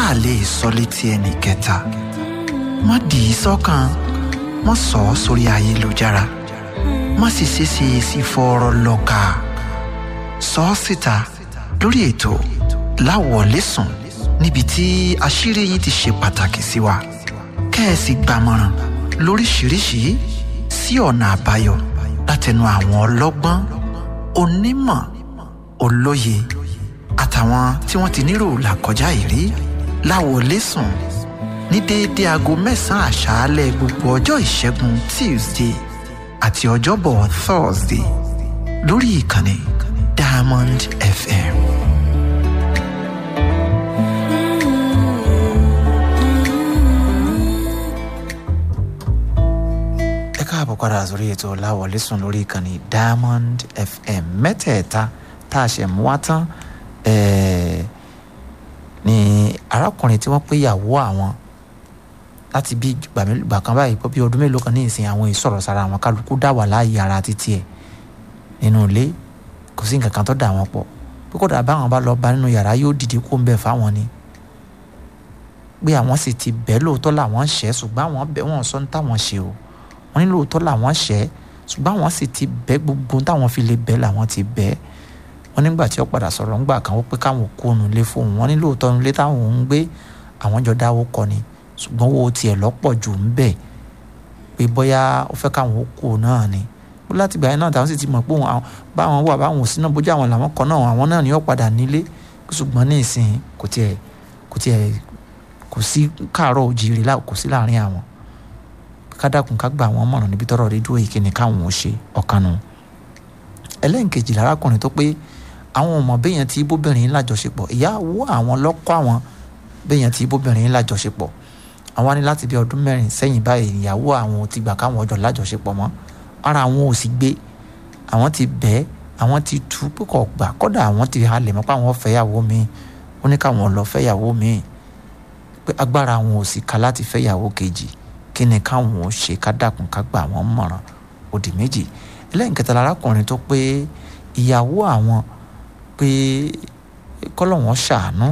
a lè sọ létí ẹnì kẹta má dì í sọ́kàn má sọ ọ́ sórí ayélujára má sì ṣeéṣe sí fọ́ọ̀rọ̀ lọ́ka sọ ọ́ síta lórí ètò láwọ̀lẹ́sùn níbi tí àṣírí yìí ti ṣe pàtàkì sí wa kẹ́ẹ̀sì gbàmọ̀ràn lóríṣìíríṣìí sí ọ̀nà àbáyọ látẹnu àwọn ọlọ́gbọ́n onímọ̀ olóye àtàwọn tí wọ́n ti nírò làkọjá ìrí láwọlẹ́sùn ní déédé aago mẹ́sàn-án àṣálẹ́ gbogbo ọjọ́ ìṣẹ́gun tuesday àti ọjọ́bọ̀ thursday lórí ìkànnì diamond fm. ẹ káàbọ̀ padà sórí ètò láwọlẹ́sùn lórí ìkànnì diamond fm mẹ́tẹ̀ẹ̀ta tá a ṣe mú wá tán ẹ̀ẹ́ ni arákùnrin tí wọ́n pé ìyàwó àwọn láti bí ìgbà kan báyìí pọ́ bí ọdún mélòó kan ní ìsìn àwọn ìsọ̀rọ̀ sára àwọn kálukú dá wà láàyè ara títí ẹ̀ nínú ilé kò sí nǹkan kan tó dà wọ́n pọ̀ pé kódà báwọn bá lọ bá nínú yàrá yóò dìde kó ń bẹ̀ fáwọn ni pé àwọn sì ti bẹ́ẹ̀ lóòótọ́ làwọn ṣẹ́ ṣùgbọ́n àwọn bẹ́ẹ̀ wọ́n sọ ní táwọn ṣe o wọ́n ní lóòótọ́ làwọn ṣẹ́ ṣùgbọ́n àwọn sì ti bẹ́ẹ̀ gbogbo táwọn fi lè bẹ́ẹ̀ làwọn ti bẹ́ẹ̀ wọ́n nígbà tí ó padà sọ̀rọ̀ ńgbà kan ó pé káwọn kó nu lé fóun wọ́n ní lóòótọ́ nílé táwọn ń gbé àwọn jọ dáwó kọ ni ṣùgbọ́n owó tiẹ̀ lọ́pọ̀ jù ń bẹ̀ pé bóyá ó fẹ́ káwọn kó náà ni bó láti gbà yẹn náà táwọn sì ti mọ̀ pé òun báwọn wà báwọn ò sí náà bójú àwọn làwọn kan náà àwọn náà ni ó padà nílé ṣùgbọ́n ní ìsìn kò tiẹ̀ kò tiẹ̀ kò sí káàárọ̀ òjìrì kò sí láàrin àwọn kádàkùn ká gbà wọ́n mọ̀ràn níbi tọ́rọ̀ rí dúró yìí kí ni káwọn ò ṣe ọ̀kanu ẹlẹ́nkejì lárákùnrin tó pé àwọn ọmọ béèyàn tí bóbìnrin lájọṣepọ̀ ìyàwó àwọn lọ́kọ́ àwọn béèyàn tí bóbìnrin lájọṣepọ̀ àwọn ní láti bí ọdún mẹ́rin sẹ́yìn báyìí ìyàwó àwọn ti gbà káwọn ọjọ́ lájọṣepọ̀ mọ́ ara àwọn ò sì gbé àwọn ti bẹ́ẹ̀ àwọn ti tú púpọ̀ gbà kọ́dà àwọn ti halẹ̀ mọ́ pé àwọn fẹ́yàwó mi ó ní káwọn lọ fẹ́yàwó mi pé agbára àwọn ò sì ká láti fẹ́yàwó kejì kí ni káwọn ò ṣe ká dàkún ká gbà wọ́n mọ̀ràn òdì méjì ẹlẹ́yìn kẹta lárákùnrin tó pé ìyàwó àwọn pé kọ́lọ̀ wọn ṣàánú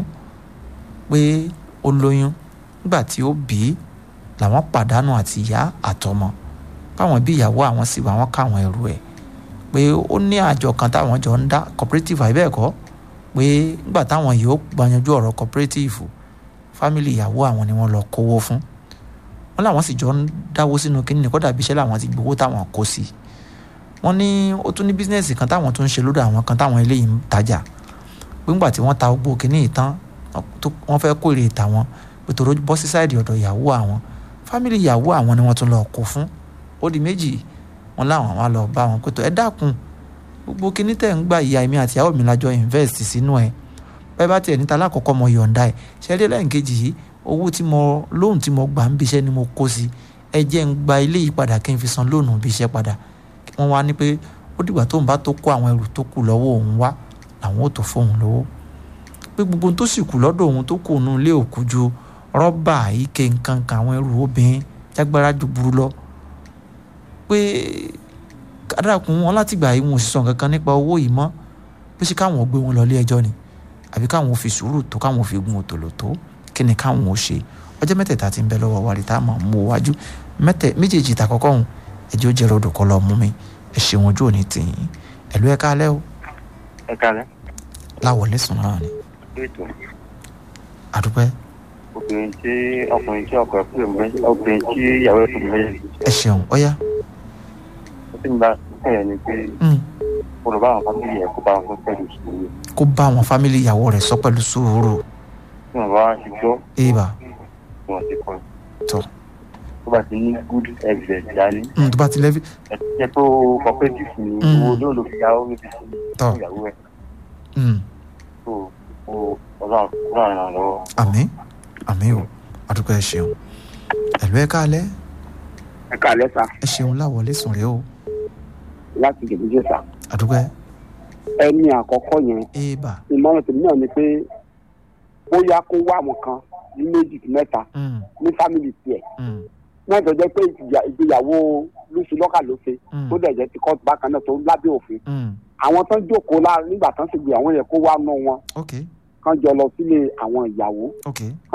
pé ó lóyún nígbà tí ó bí làwọn pàdánù àti ìyá àtọmọ káwọn bí ìyàwó àwọn sì wá wọn káwọn ẹrù ẹ̀ pé ó ní àjọ kan táwọn jọ ń dá cooperative àìbẹ́ẹ̀kọ́ pé nígbà táwọn yóò gbanyanjú ọ̀rọ̀ cooperative fámìlì ìyàwó àwọn ni wọ́n lọ kówó fún wọn làwọn sì jọ ń dáwó sínú kínní kódà bí iṣẹ́ làwọn ti gbowó táwọn kó sí i wọ́n ní ó tún ní bísínẹ́sì kan táwọn tún ń ṣe lódò àwọn kan táwọn eléyìí ń tajà pé ńgbà tí wọ́n ta gbogbo kínní ìtàn wọ́n fẹ́ kó èrè ìta wọn pé tòró bọ́ sí sáìdì ọ̀dọ̀ ìyàwó àwọn fámìlì ìyàwó àwọn ni wọ́n tún lọ kó fún ó di méjì wọn láwọn wá lọ bá wọn pé tó ẹ dákun gbogbo kínní tẹ̀ ń gba ìyá mi àti ìyàwó mi lájọ invest sínú ẹ bẹ́ẹ̀ bá tiẹ̀ níta lákọ̀ọ́kọ́ mo yọ̀ǹda ẹ̀ ṣẹ́rí lẹ́yìnkejì yìí owó tí mo lóhùn tí mo gbà ń bí iṣẹ́ ni mo kó sí ẹ jẹ́ ń gba ilé yìí padà kí n fi san lóhùn bí iṣẹ́ padà wọ́n wá ní pé ó dìgbà tóun bá tó kó àwọn ẹrù tó kù lọ́wọ́ òun wá làwọn ò tó fóun lówó pé gbogbo tó sì kù lọ́dọ̀ òun tó kù nù lé òkú ju rọ́bà ike nǹkan kan àwọn ẹrù obìnrin jágbára ju burú lọ pé kádàkùn wọn láti gbà yìí wọn ò sì sọ nǹkan kan nípa owó yìí mọ́ pé ṣé káwọn ò gbé wọn lọ ilé ẹjọ́ ni àbí káwọn ò fi sùúrù tó káwọn ò fi gun òtòlò tó kí ni káwọn ò ṣe ọjọ́ mẹ́tẹ̀ẹ̀ta ti ń bẹ lọ́wọ́ wa rí tá a mọ̀ mú wájú méjèèjì ìtàkọ́kọ́ hùn ẹjọ́ jẹ́ ròdò kọ́ lọ mú mi ẹ ṣeun ojú òní tì yín ẹ̀lú ẹ̀ka alẹ́ o. ẹ̀ka alẹ́. láwọlé sùn náà ni. ètò àdúpẹ́. obìnrin tí ọkùnrin tí ọkọ ẹ̀ pè mọ́ obìnrin tí ìyàwó ẹ̀ pè mọ́ yẹn. ẹ ṣeun ọyá. ó sì ń bá ẹ̀ ní pé kó lọ bá àwọn fámìlì ẹ̀ kó bá wọn pẹ̀lú sùúrù. kó bá àwọn fámìlì ìyàwó rẹ̀ sọ pẹ̀lú sùúrù. tí wọn bá ti gbọ́. èèbà. tí wọn ti kọ́. tọ́ tó bá ti ní good evidence dání. tó bá ti lẹ́bí. ẹ ti jẹ́ pé cooperative ni owó ló lò fi yàwó mi fi sí ìyàwó ẹ̀. tó o ọlọ́run ọlọ́run ràn lọ́wọ́. àmín àmín o àdúpẹ́ ẹ ṣeun ẹ̀lú ẹ̀ka alẹ́. ẹ̀ka alẹ́ sá. ẹ ṣeun láwọlé sùn rèé o. láti gèdèjì sá. àdúpẹ́. ẹni àkọ́kọ́ yẹn. èèbà. ìmọ̀ràn tèmi náà ni pé bóyá kó wá àwọn kan ní méjì mẹ́ta ní fámìlì tiẹ̀ náà tó jẹ́ pé ìgbéyàwó lóṣù lọ́kà ló ṣe tó dẹ̀ jẹ́ ti kọ́ọ̀tù bákan náà tó lábẹ́ òfin àwọn tán jókòó lára nígbà tán sì gbé àwọn yẹn kó wá nù wọn kán jọ lọ sílé àwọn ìyàwó